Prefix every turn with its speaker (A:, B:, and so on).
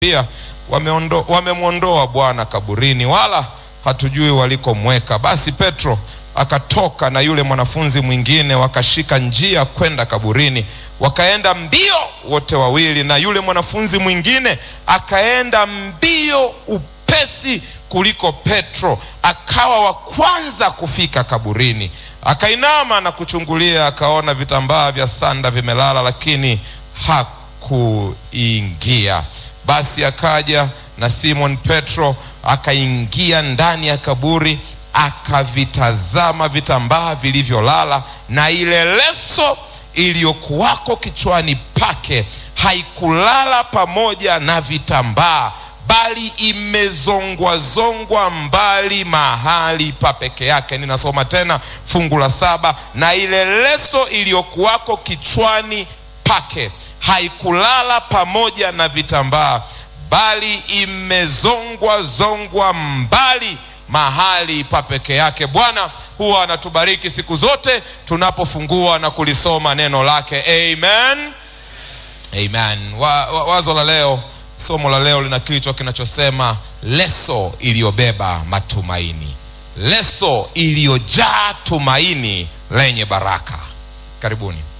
A: pia wameondo- wamemwondoa Bwana kaburini, wala hatujui walikomweka. Basi Petro akatoka na yule mwanafunzi mwingine, wakashika njia kwenda kaburini, wakaenda mbio wote wawili, na yule mwanafunzi mwingine akaenda mbio upesi kuliko Petro, akawa wa kwanza kufika kaburini. Akainama na kuchungulia, akaona vitambaa vya sanda vimelala, lakini hakuingia. Basi akaja na Simon Petro, akaingia ndani ya kaburi, akavitazama vitambaa vilivyolala, na ile leso iliyokuwako kichwani pake haikulala pamoja na vitambaa bali imezongwazongwa mbali mahali pa peke yake. Ninasoma tena fungu la saba, na ile leso iliyokuwako kichwani pake haikulala pamoja na vitambaa, bali imezongwa zongwa mbali mahali pa peke yake. Bwana huwa anatubariki siku zote tunapofungua na kulisoma neno lake. Amen, amen. Wa, wa, wazo la leo Somo la leo lina kichwa kinachosema leso iliyobeba matumaini, leso iliyojaa tumaini lenye baraka. Karibuni.